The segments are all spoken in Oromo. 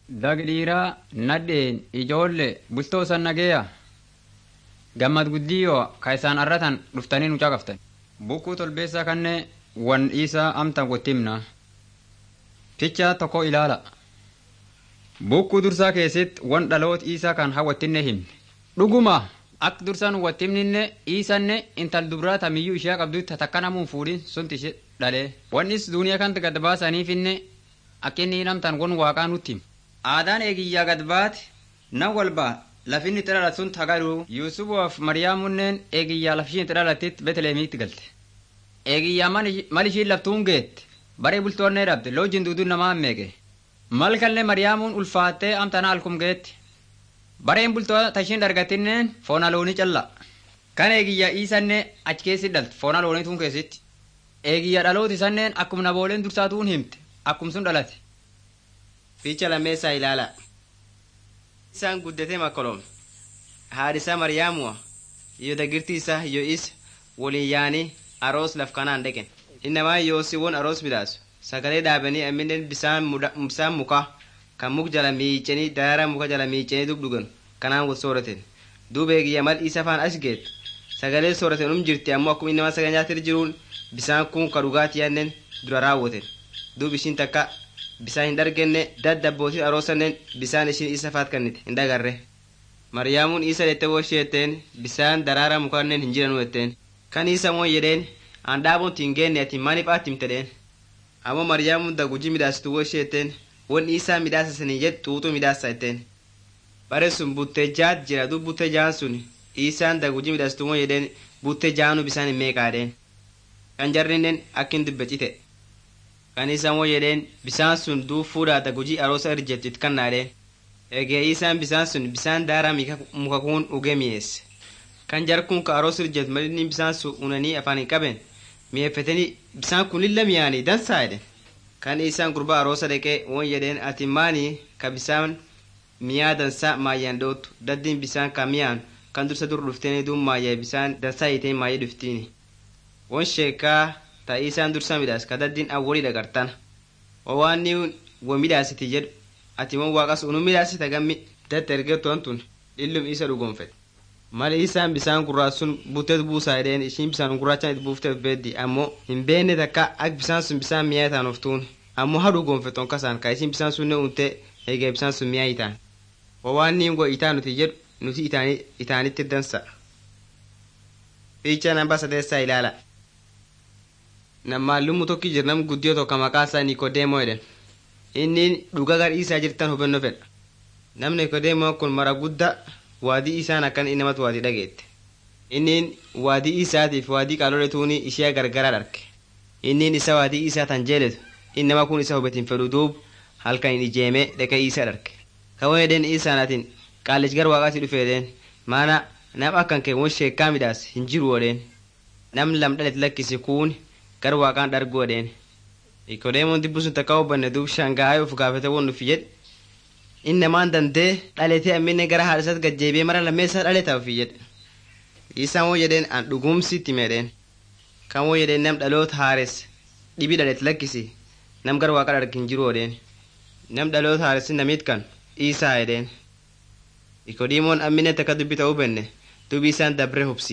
Dagdhiiraa nadheen ijoollee bultoo san nageeya. Gammad guddiyyoo ka isaan arratan dhuftanii nu caqaftan. Bukkuu tolbeessaa kannee wan dhiisaa amtan wottimna. Fichaa tokko ilaala. Bukkuu dursaa keessatti wan dhaloota isaa kan hawwattinne himne. Dhuguma akka dursaan wattimninne iisanne intal dubraa tamiyyuu ishee qabdutti takka namuun fuudhin sunti ishee dhalee. Wannis duuniyaa kanti gad baasaniifinne akka inni namtan wan waaqaa nutti hima. Aadaan eegiyyaa gad baate nan walbaa lafinni itti dhalatu sun tagaru Yuusufuuf Mariyaamunneen eegiyyaa lafishiin itti dhalattitti Beetleemiitti galte. Eegiyyaa mal ishiin laftuun geette baree bultoonnee dhabde loojin duuduun namaa meeqe. Mal kallee Mariyaamuun ulfaattee amtana alkum geetti. Bareen bultoo tashiin dargatinneen foona loonii calla. Kan eegiyyaa iisannee achi keessi dhalte foona loonii tuun keessatti. Eegiyyaa dhalooti sanneen akkuma nabooleen dursaatuun himte akkum sun dhalate. Fiicha lammeessaa ilaala. Isaan guddatee makkolom. Haadhisaa Mariyaamuwa iyo dagirtii isaa iyo is waliin yaanii aroos laf kanaan dhaqen. Innamaa yoosiiwwan aroos midhaasu. Sagalee dhaabanii amminen bisaan mukaa kan muk jala miicanii daraara muka jala miicanii dub dhugan kanaan wal sooraten. Duuba eegiyya mal isa faan as geet. Sagalee sooraten um jirti ammoo akkuma innamaa sagal nyaatir jiruun bisaan kun ka dhugaatii yannen dura raawwaten. Duub ishiin takka bisaan hin dargenne daddabbootii aroosannen bisaan ishiin isa faat kannite hin dagarre. Mariyaamuun isa dhette woshii jetteen bisaan daraara mukannen hin jiranu jetteen. Kan isa moo jedheen aan dhaabuun tiin geenne ati maaliif aatimtedheen. Ammoo Mariyaamuun daguji midhaasitu woshii jetteen wanni isaa midhaasasanii jed xuuxuu midhaasa jetteen. Bare sun buttee jaat jira dub buttee jaan sun isaan daguji midhaasitu moo jedheen buttee jaanu bisaan hin meeqaadheen. Kan jarrinnen akkin dubbecite. kan isaan woo jedheen bisaan sun duub fuudhaa dagujii aroosa irjettu it kannaadheen eegee isaan bisaan sun bisaan daaraa muka kuun ugee mi'eesse kan jar kun ka aroos irjettu malinni bisaan sun unanii afaan hin qaben mi'eeffatanii bisaan kun lilla mi'aanii dansaa jedhen kan isaan gurbaa aroosa dhaqee woon jedheen ati maanii ka bisaan mi'aa dansaa maayyaan dhoottu daddiin bisaan ka mi'aan kan dursa dur dhufteeni duub maayyee bisaan dansaa hiiteen maayyee dhuftiini won sheekaa ta isaan dursa midhaas ka daddiin awwalii dhagartan wawaanni wo midhaasiti jedhu ati mon waaqas unu midhaasita gammi datta ergettoon tun dhillum isa dhugonfet mali isaan bisaan gurraasun butet buusaa jedheen ishiin bisaan gurraachaan itti buufteef beeddi ammoo hin beenne takka ak bisaan sun bisaan mi'aa taan oftuun ammoo ha dhugonfeton kasaan ka ishiin bisaan sunne unte eegee bisaan sun mi'aa itaan wawaanni go itaa nuti jedhu nuti itaanitti dansa fiicha namba sadeessaa ilaala nammaallumu tokki jir nam guddiyo tokko maqaa isaa nikodeemoo jedhen inni dhuga gadhiisaa jirtan hubannoo fedha nam nikodeemoo kun mara gudda waadii isaan akkan innamatu waadii dhageette inniin waadii isaatiif waadii qaaloletuuni ishee gargaraa dharge inniin isa waadii isaa tan jeeletu innama kun isa hubatiin fedhu duub halkan hin ijeemee dhaqee isaa dharge kawoo edeen isaanatiin qaallich gar waaqaatti dhufeedeen maana nam akkan kee won sheekkaa midhaas hin jiru odheen nam lam dhalet lakkisi kuuni gar waaqaan dharguu odheen nikodeemoon dibbu sun takka hubanne duub shangaa'ee uf gaafate won nufi jedhe innamaan dandee dhaletee ammine gara haadhasatti gajjeebee mara lammeessaa dhaleta ufi jedhe isaan woo jedheen an dhugumsitti meedheen kan woo jedheen nam dhaloota haares dhibii dhalet lakkisi nam gar waaqa dhargin jiru odheen nam dhaloota haaressi namit kan isaa edheen nikodeemoon ammine takka dubbita hubenne dubi isaan dabre hubsi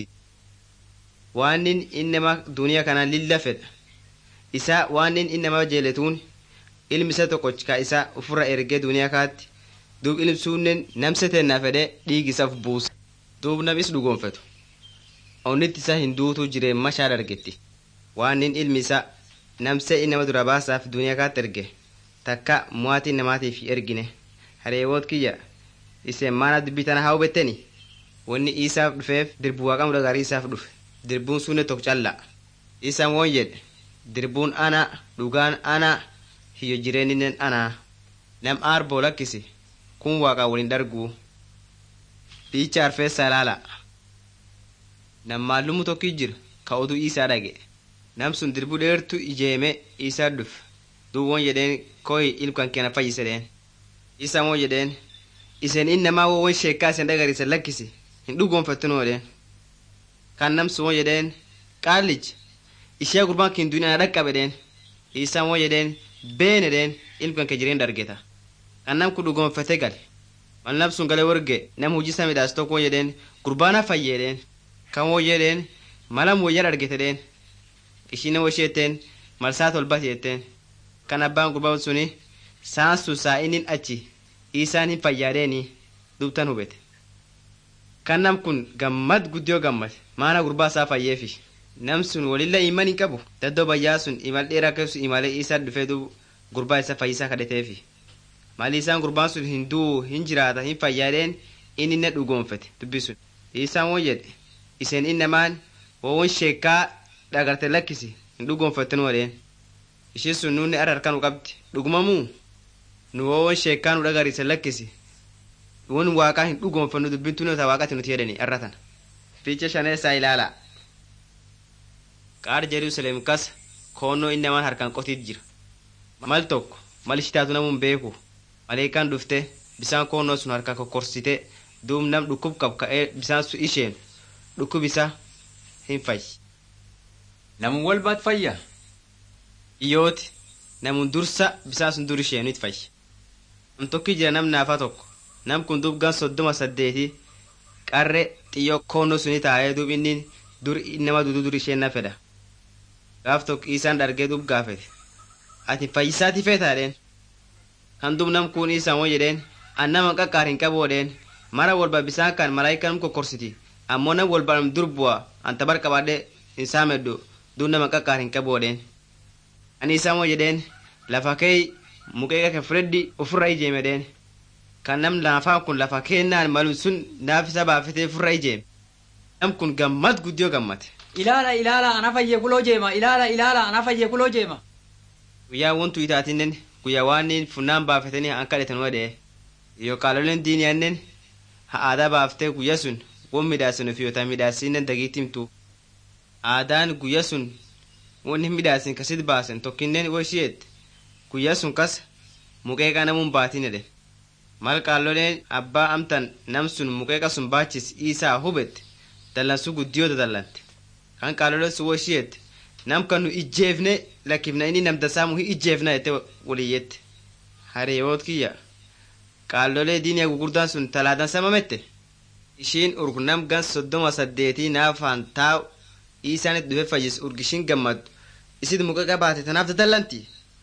waanin innama duniyaa kanaan lilla fedha isaa waanin innama jeeletuun ilmi isa tokkoch ka isaa ufirra ergee duniyaa kaatti duub ilmsuunnen namse tennaa fedhe dhiigi isaaf buusa duub namis dhugoonfetu onnitti isa hin duutuu jireen mashaa dargetti waanin ilmi isaa namse innama dura baasaaf duniyaa kaatti erge takka muwaatii namaatiif ergine hareewoot kiyya iseen maana dubbii tana haa hubetteni wanni isaaf dhufeef dirbu waaqamu gaarii isaaf dhufe dirbuun sunne tokko calla isaan woon jedhe dirbuun ana dhugaan ana hiyyo jireenninen ana nam aarboo lakkisi kun waaqa waliin dharguu fiicha arfeessaa ilaala nam maallumu tokki jira ka oduu isaa dhage nam sun dirbuu dheertu ijeeme isaa dhuf duub woon jedheen koyi ilkan keena fayyisedheen isaan woon jedheen isen innamaa wowon sheekkaa isen dhagariisen lakkisi hin dhugoonfattunoo jedheen kan namsu moo jedheen qaallich ishee gurbaan kin duniyaa dhaqqabe dheen isaan moo jedheen been edheen ilkan ke jireen dargeta kan nam kun dhugoonfate gale mal nam sun galee warge nam hojii isaa midhaas tokko jedheen gurbaana fayyeedheen kan woo jedheen mala wayyan argetedheen ishiin nama isheetteen malsaa tolbati jetteen kan abbaan gurbaa suni saan sun saa inni achi isaan hin fayyaadeeni dubtan hubete kan nam kun gammad guddiyoo gammad maana gurbaa isaa fayyeefi nam sun walilla iman hin qabu daddoo bayyaa sun imal dheeraa keessu imalee isaa dhufee duubu gurbaa isa fayyisaa kadhateefi mali isaan gurbaan sun hin du'u hin jiraata hin fayyaadeen inni na dhugoonfate dubbi sun isaan won jedhe iseen innamaan wowon sheekkaa dhagarte lakkisi hin dhugoonfatten wadheen ishii sun nuunni ar harka nu qabdi dhugumamuu nu wowon sheekkaa nu dhagariise lakkisi won waaqaa hin dhugoonfannu dubbin tun ta waaqati nuti jedhani arratan fiicha shaneessaa ilaala qaar jerusalem kas koonnoo innamaan harkaan qotiit jira mal tokko mal ishitaatu namuun beeku maleekaan dhufte bisaan koonnoo sun harka kokkorsite duub nam dhukkub qab ka'ee bisaan sun isheen dhukkub isa hin fayyi Namun walbaat fayya. iyyooti namun dursa bisaan sun dur isheenit fayyi nam tokki jira nam naafa tokko nam kun duub gan soddoma saddeeti qarre xiyyoo koonnoo suni taa'ee duub inni dur nama dudu dur isheen na fedha gaaf tokko isaan dhargee duub gaafete ati fayyisaati feetaadheen kan duub nam kun isaan won jedheen an nama qaqqaar hin qaboodheen mara walba bisaan kan malaayikaa nam kokkorsiti ammoo nam walba nam dur bu'a an tabar qabaadhe hin saameddu duub nama qaqqaar hin qaboodheen ani isaan won jedheen lafa kee muqeeqa ke freddi ofirra ijeemedheen kan nam naafaan kun lafa keennaan malu sun naaf isa baafetee ofirra ijeeme nam kun gammad guddiyoo gammate ilaala ilaala ana fayye kuloo jeema ilaala ilaala ana fayye kuloo jeema guyyaa wontu itaatinnen guyyaa waan funnaan baafatanii an kadhatan wadhee yoo qaaloleen diiniyaannen ha aadaa baaftee guyya sun won midhaasin ofiyota midhaasinnen dagiitimtu aadaan guyya sun won hin midhaasin kasit baasen tokkinnen wo ishiyeette guyya sun kas muqeeqa namuun baatin edhe mal qaaloleen abbaa amtan nam sun muqeeqa sun baachis isaa hubette dallansu guddiyoo dadallante kan qaaloleen sun wo ishiyeette nam kan nu ijjeefne lakkifna inni nam dasaamu hin ijjeefna jette waliyyette hariyoot kiyya qaallolee diiniya gugurdaan sun talaadan samamette ishiin urgu nam gan soddoma saddeetii naafaan taa'u isaanit dhufe fayyis urgishin gammaddu isit muqeeqa baate tanaaf dadallanti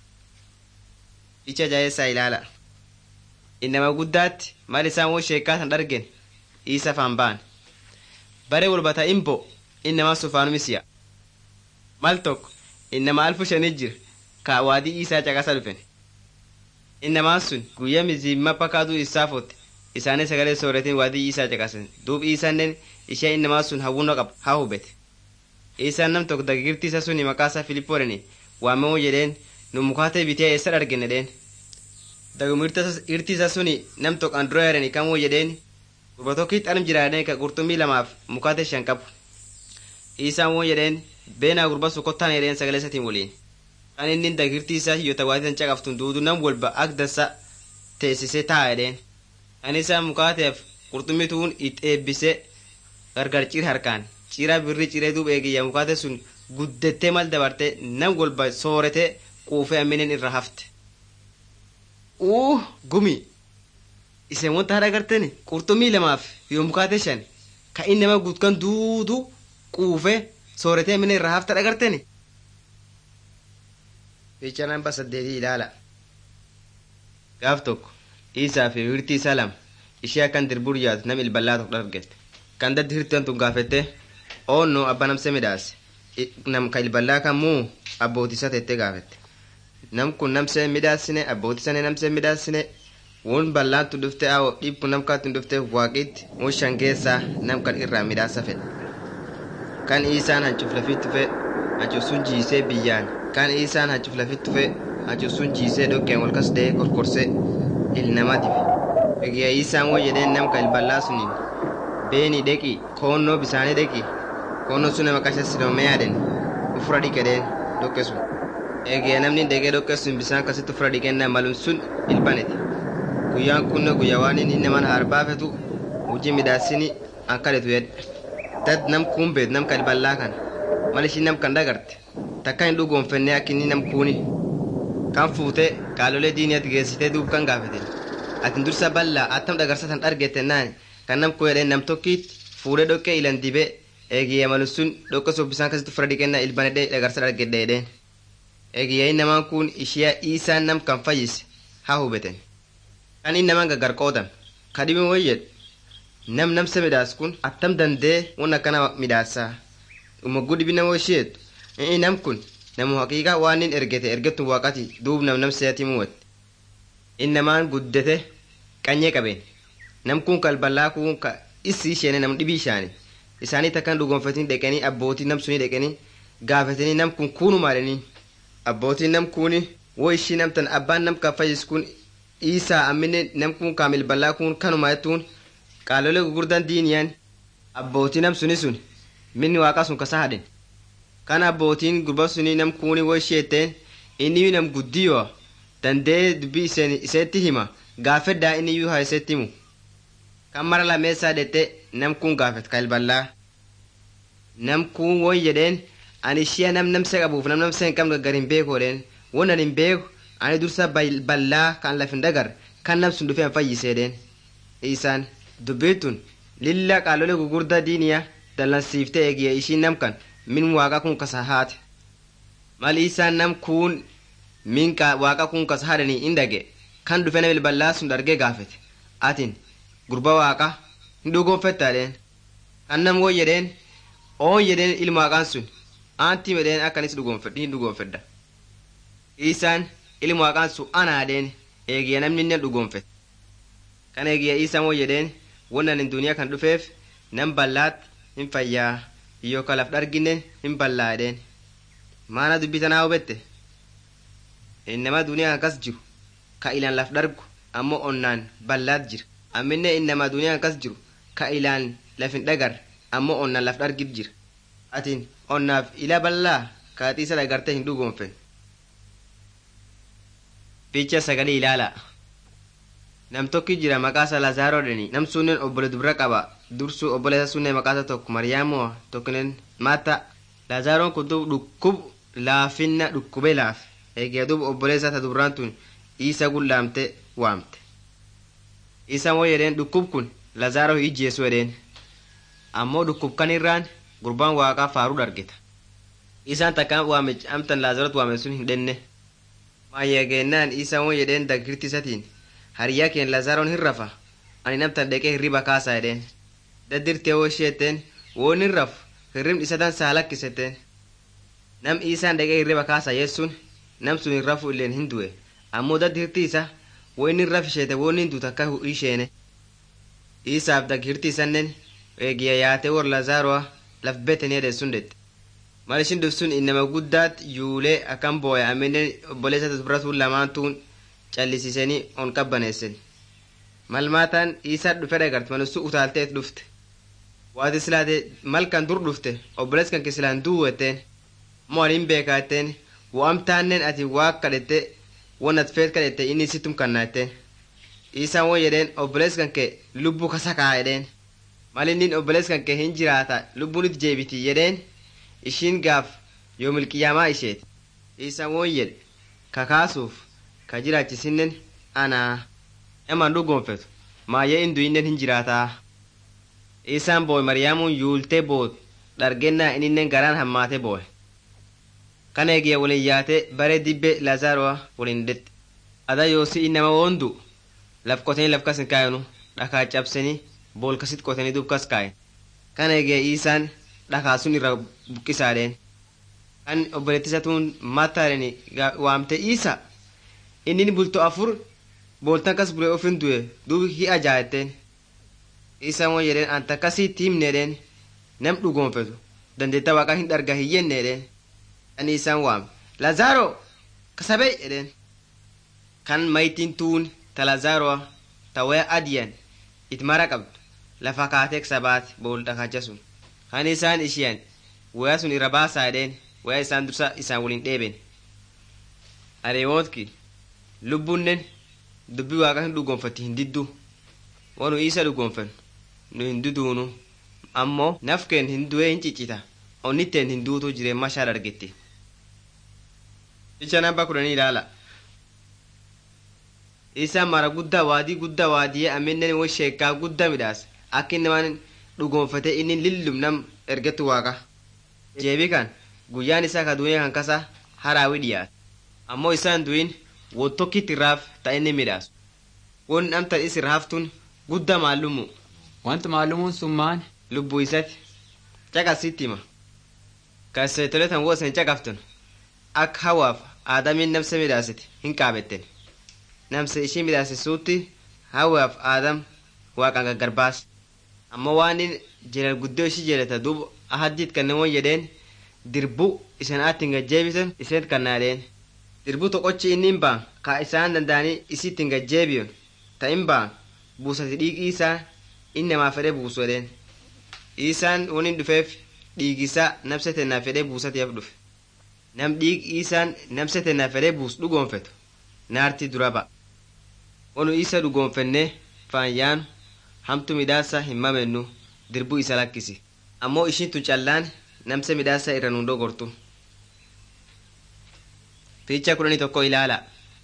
icha jaayessaa ilaala innama guddaatti mal isaan won sheekkaa tan dhargen isa faan baan bare walbata imbo innama sufaanumisiya mal tokko innama alfu shanii jir ka waadii isaa caqasa dhufen innamaan sun guyya mizimma pakaaduu isaa fotte isaanii sagalee sooretiin waadii isaa caqasen duub isannen ishee innamaa sun hawwuno qab haa hubete isaan nam tokko dagirtii isa suni maqaa isaa filippoodheni waamamoo jedheen nu mukaatee bitee eessa dhargenne dheen dagum irti isa suni nam tokko an dura yareni kamoo jedheen gurba tokkitti arm jiraadheen ka qurxummii lamaaf mukaatee shan qabu isaan woo jedheen beenaa gurba su kottaan jedheen sagalee isatiin waliin kan inni dagirtii isaa hiyyota waatisan caqaftun duudu nam walba ak dansa teessisee taa jedheen kan isaa mukaateef qurxummii tuun it eebbise gargar cir harkaan ciraa birrii ciree duub eegiyya mukaate sun guddettee mal dabarte nam walba soorete quufee amminen irra hafte uu gumi isen wanta hada garteni qurxummii lamaaf yoo mukaate shan ka inni nama gudkan duudu quufee sooretee amminen irra hafte dhagarteni fiicha namba saddeetii ilaala gaaf tokko isaa fi hirtii isaa lama ishee akkan dirbur yaatu nam ilballaa tokko dhargette kan daddi hirtian tun gaafette oonno abba namse midhaase nam ka ilballaa kan muu abbootisa tette gaafette nam kun namse midhaasine abbootisane namse midhaasine won ballaantu dhufte awo dhibbu nam kaatun dhufte waaqitti won shan keessaa nam kan irraa midhaasa fedhe kan isaan hancuuf lafitti fe hancuuf sun jiisee biyyaan kan isaan hancuuf lafitti fe hancuuf sun jiisee dhoqqeen walkas dee korkorse ilnama dibe egiya isaan wo jedheen nam ka ilballaa suniin beeni dheqi koonnoo bisaanii dheqi koonnoo sun nama qasha siloomee yaaden ufura dhiqedheen dhoqqe sun eegee namni deegee dhoqqe sun bisaan akkasitti ufura dhiqennaa malum sun ilbaneti guyyaan kunno guyyaa waan inni naman harbaafetu hojii midhaasini an kadhetu jedhe dad nam kuun beet nam kan ballaa kan mal ishiin nam kan dhagarte takka hin dhugoonfenne akka inni nam kuuni kan fuute qaalolee diiniyatti geessitee duub kan gaafete atin dursa ballaa attam dhagarsatan dhargettennaan kan nam koo jedheen nam tokkiit fuudhee dhoqqee ilan dibee eegiyya malu sun dhoqqee sun bisaan kasitti fura dhiqennaa ilbanedhee dhagarsa dhargedhe jedheen eegiyya namaan kun ishiyaa isaan nam kan fayyise haa hubeten kan inni namaan gaggar qoodan kadhimi wayyed nam namsa midhaas kun attam dandee wan akkana midhaasaa umagguu dhibi nama isheetu inni nam kun namu haqiiqa waan inni ergete ergettu waaqati duub nam namseeti muwat inni namaan guddete qanyee qabeen nam kun kalballaa kun ka issi isheene nam dhibii ishaani isaanii takkan dhugonfatanii dheqanii abbootii nam sunii dheqanii gaafatanii nam kun kuunu maalanii abbootiin nam kuni wo ishii namtan abbaan nam kan fayyis kun isaa ammine nam kun kaamil ballaa kun kanuma jettuun qaalolee gugurdan diiniyaan abbootii nam suni sun minni waaqaa sun kasa hadhen kan abbootiin gurba suni nam kuni wo ishii etteen inni nam guddiyoo dandee dubbii iseen iseetti hima gaafeddaa inni iyyuu haa iseetti himu kan mara lameessaa dhette nam kun gaafet kalballaa nam kun won jedheen ani ishia nam namsa qabuuf nam namsa hin qabne gar hin beeku jedheen won ani hin beeku ani dursa ballaa kan lafin dagar kan nam sun dhufee fayyisee jedheen isaan dubbiitun lilla qaalolee gugurdaa diiniyaa dallansiiftee eegiyya ishii nam kan min waaqa kun kasa haate mali isaan nam kun min waaqa kun kasa haadhanii hin dhage kan dhufe nama ballaa sun dargee gaafete atin gurba waaqa hin dhugoonfetta jedheen kan nam won jedheen oon jedheen ilma waaqaan sun aantii medheen akkanis dhugoonfedha hin dhugoonfedha isaan ilma waaqaan sun anaa jedheen eegiyya namni inni dhugoonfete kan eegiyya isaan won jedheen wannan hin duniyaa kan dhufeef nam ballaat hin fayyaa yoo ka laf dhargine hin ballaa jedheen maana dubbii tanaa hubette innama duniyaa kan kas jiru ka ilaan laf dhargu ammoo onnaan ballaat jira amminne innama duniyaa kan kas jiru ka ilaan lafin dhagar ammoo onnaan laf dhargit jira atin onnaaf ila ballaa kaaxiisa dhagarte hin dhugoonfen fiicha sagalee ilaala nam tokki jira maqaasa lazaaroo dheni nam sunnen obbole dubra qaba dursu obboleessa sunne maqaasa tokko mariyaamoo tokkinen maata lazaaroon kun dub dhukkub laafinna dhukkube laaf eegee dub obboleessa ta dubraan tun isa gullaamte waamte isa moo jedheen dhukkub kun lazaaroo ijjeesu jedheen ammoo dhukkub kan irraan gurbaan waaqaa faaruu dhargeta isaan takkaan waame amtan laazarot waame sun hin dhenne maayegeennaan isa moo jedheen dagirti isatiin hariyyaa keen lazaaroon hin rafa ani namtan dheqee hirriba kaasa jedheen daddirtee woo isheetteen woon hin rafu hirribni isatan saa lakkisetteen nam isaan dheqee hirriba kaasa yeessuun nam sun hin rafu illeen hin du'e ammoo daddirti isa wo inni hin rafisheete woon hin duuta akka isheene isaaf daggirti isannen eegiya yaatee wor lazaaroa laf beteni jedhe sun dette mal ishin dhufsun innama guddaat yuulee akkan booye amminen obboleessa dubratuun lamaantuun callisisanii on qabbaneessen malmaataan isaa dhufe dhagarte malusu utaalteet dhufte waati silaate malkan dur dhufte obbolees kan kisilaan duuwetteen moo aliin beekaa etteen wo'amtaannen ati waa kadhette won at feet kadhette inni sittum kannaetteen isaan won jedheen obbolees kan kee lubbuu kasakaa jedheen mal innin obbolees kan kee hin jiraata lubbuunit jeebiti jedheen ishiin gaaf yoo milqiyaamaa isheeti isaan won jedhe kakaasuuf ka jiraachisinnen anaa eman dhugoonfetu maayyee indu'innen hin jiraataa isaan booy mariyaamuun yuultee boot dhargennaa ininnen garaan hammaate booye kana eegiyya waliin yaate bare dibbe lazaaroa waliin dette ada yoosi innama woondu laf qotanii laf kas hin kaayanu dhakaa cabsanii bool kasit qotanii dub kas kaayen kana eegiyya isaan dhakaa sun irra buqqisaadheen kan obboleettisatuun mattaadheni waamte isa inni bulto afur booltan kas bure ofin du'e duub hi ajaa'etteen isa moo jedheen anta kasiitti himne jedheen nam dhugoonfetu dandeetta waaqa hin dharga hin jenne jedheen ani isaan waame lazaaro kasabee jedheen kan mayitiin tuun ta lazaaroa ta waya adiyan it mara qabdu lafa kaateek sabaati bool dhakacha sun kan isaan ishiyan waya sun irra baasaa jedheen waya isaan dursa isaan waliin dheeben areewootki lubbunnen dubbii waaqa hin dhugoonfatti hin diddu wanu isa dhugoonfen nu hin duduunu ammoo nafkeen hin du'ee hin ciccita onnitteen hin duutu jireen mashaa dargetti icha namba kudhanii ilaala isaan mara guddaa waadii guddaa waadiyee amminen wo sheekkaa guddaa midhaas akka innamaan dhugoonfate inni lillum nam ergettu waaqa jeebii kan guyyaan isaa ka duniyaa kan kasa haraawi dhiyaata ammoo isaan du'in wottokkitti irraaf ta inni midhaasu won amtan is irraaftuun guddaa maallumu wanti maalumuun sun maan lubbuu isati caqasitti hima kaseetoletan wo isin caqaftun akka hawaaf aadamiin namsa midhaasite hin qaabetten namsa ishii midhaasisuutti hawaaf aadam waaqan gaggarbaas ammoo waan in jelal guddoo ishii jeleta duub ahaddiit kannamoon jedheen dirbu isan aattin gajjeebisan iseen kannaadheen dirbu toqochi innin baan ka isaan danda'anii isittin gajjeebiyon ta in baan buusati dhiigii isaa in namaa fedhe buusu edheen isaan wonin dhufeef dhiigisaa namsa tennaa fedhee buusatiif dhufe nam dhiig isaan namsa tennaa fedhee buus dhugoonfetu naarti dura ba'a onu isa dhugoonfennee faayyaanu hamtu midhaasa hin mamennu dirbuu isa lakkisi ammoo ishiin tun callaan namsa midhaasa irra nun dogortu fiicha kudhanii tokko ilaala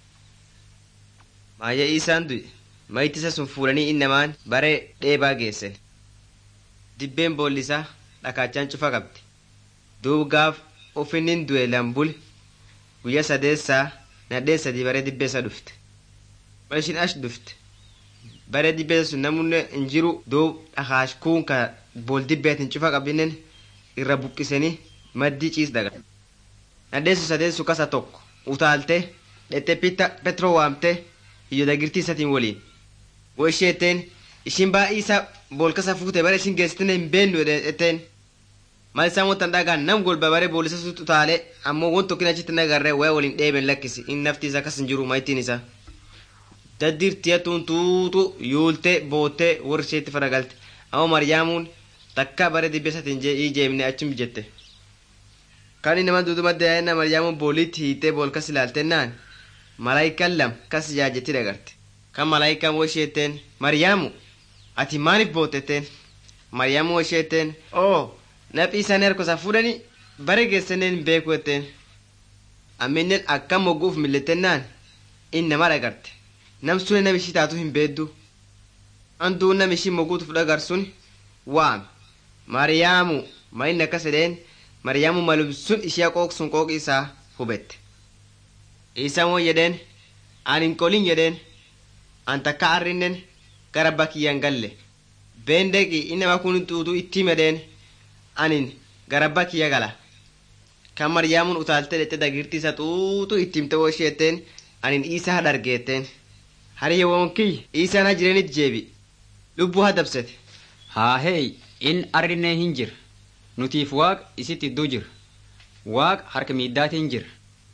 maayya isaan du'e mayitisa sun fuudhanii innamaan bare dheebaa geessen dibbeen boollisaa dhakaachaan cufa qabdi duub gaaf ufinnin du'e lambul guyya sadeessaa nadheen sadii bare dibbeessa dhufte mal ishin ash dhufte bare dibbeessa sun namunne hin jiru duub dhakaash kuun ka bool dibbeetin cufa qabdinen irra buqqisanii maddii ciis daga nadheen sun sadeessu kasa tokko utaalte dhette pitta petro waamte iyyo dagirtii isatiin waliin wo isheeteen ishin baay'ee isaa bool kasa fuute bare ishin geessitine hin beennu etteen mal isaan wanta dhagaan nam golba bare boolisa sut utaale ammoo won tokkin achitti nagarre waya waliin dheeben lakkisi in nafti isaa kas hin jiru mayittiin isaa daddirtiya tuntuutu yuulte bootte warri isheetti faragalte ammoo maryaamuun takka bare dibbesatiin jee jeemne achum jette kan inni nama duudu madda yaa'inna maryaamuun booliitti hiitee bool kas ilaaltennaan malaayikaan lam kas jaajetti dagarte kan malaayikaan wo isheetteen maryaamu ati maaliif bootetteen maryaamu wo isheetteen oo naphii isaan harkosaa fuudhanii bare geessaneen hin beeku etteen amminen akkam mogguuf millettennaan in nama dhagarte nam sune nam ishii taatu hin beeddu anduu nam ishii mogguutuuf dhagarsun waame mariyaamu ma inni akkas edheen mariyaamu malum sun ishee qooqsun qooqi isaa hubette isaan won jedheen an hin qolin jedheen an takka arrinnen gara bakiyyaan galle beendeqi innama kun xuuxu itti medheen anin garabba kiyya gala kan maryaamuun utaalte dhette dagirtii isa xuuxu ittimte wo isheetteen anin isaa dhargeetteen hariyya wonkiyy isaan ha jirenit jeebi lubbuu ha dabsete haa heey in arrinee hin jir nutiif waaq isitti idduu jir waaq harka miiddaatiin jir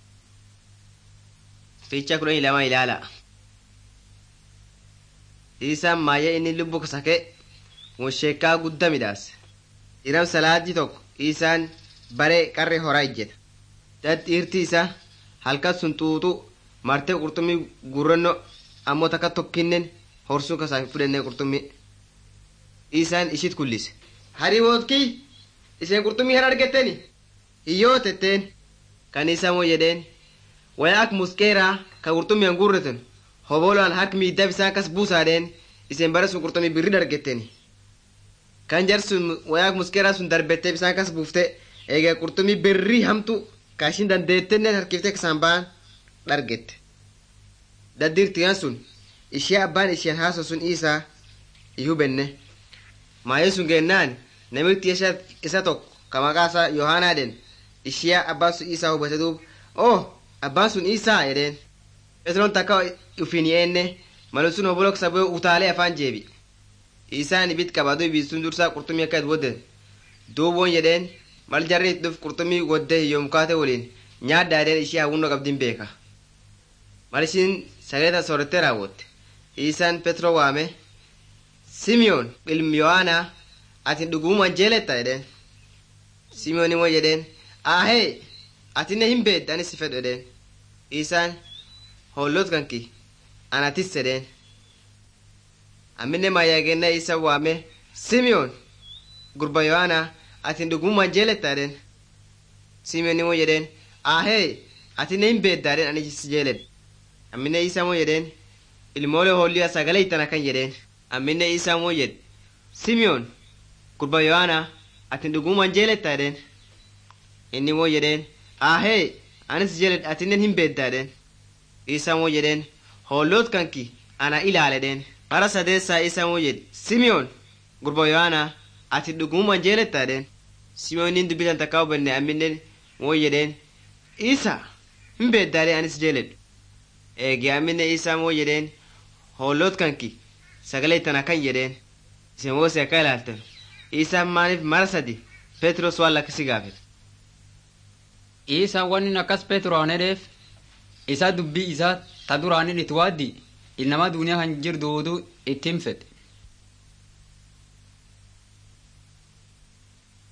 fiicha kudhanii lama ilaala isaan maayya inni lubbu kasake wonsheekkaa gudda midhaase iram salaadii tokko isaan bare qarre horaa ijjeta dad dhiirti isaa halkan sun xuuxu martee qurxummii gurranno ammoo takka tokkinnen horsuun kasaa fudhannee qurxummii isaan ishit kullise harii wootkii isheen qurxummii hin argetteni hiyyoo tetteen kan isaan moo jedheen waya ak muskeeraa ka qurxummii an gurreten hoboloan hak miiddaa bisaan kas buusaadheen isheen bare sun qurxummii birri dargetteni kan jar sun wayaa muskeeraa sun darbettee bisaan kas buufte egaa qurxummii birrii hamtu ka ishin dandeettenne harkiftee kasaan ba'an dhargette daddiirtiyan sun ishee abbaan isheen haaso sun isaa ihubenne maayee sun geennaan namitti isa tokko ka maqaasaa yohaanaadhen ishee abbaan sun isaa hubate duub oh abbaan sun isaa jedheen phexroon takka ufiin yeenne malu sun obboloo saboo utaalee afaan jeebi isaan ibit qabadu ibistuun dursaa qurxummii akka wodden duuboon jedheen mal jarri itti dhuf qurxummii woddee hiyyoomkaate waliin nyaaddaa jedheen ishee hawwunnoo qabdiin beeka mal ishiin sagalee soorattee raawwatte isaan petro waame simiyoon ilmi yohaanaa ati dhuguma jeeletta jedheen simiyoon immoo jedheen ahee atinne hin beedde anis si fedhu jedheen isaan hollot kanki anatis jedheen amminne maayyaagennaa isa waame simiyoon gurba yohaanaa atin dhuguma jeeletta jedheen simiyoon immoo jedheen ahee atinne hin beedda jedheen anis si jeeledhe amminne isa immoo jedheen ilmoolee hoolliya sagalee ittan akkan jedheen amminne isaa moo jedhe simiyoon gurba yohaana atin dhuguman jeeletta jedheen inni moo jedheen ahee anis jeeledh atinnen hin beedda jedheen isaa moo jedheen hoolloot kanki ana ilaale dheen bara sadeessaa isaa moo jedhe simiyoon gurba yohaana ati dhuguman jeeletta jedheen simiyoonin dubbitan takkaa hubannee amminnen moo jedheen isa hin beeddaalee anis jeeledhu eegee amminne isaa moo jedheen hoolloot kanki sagalee ittan akkan jedheen isin woosii akka ilaaltan isaan maaliif mara sadi petros waan lakkisi gaafete Isaan wanni akkas Peeturaan hedheef isa dubbii isaa ta duraanin itti waaddi ilnama duniyaa kan jirduutu ittiin fedhe.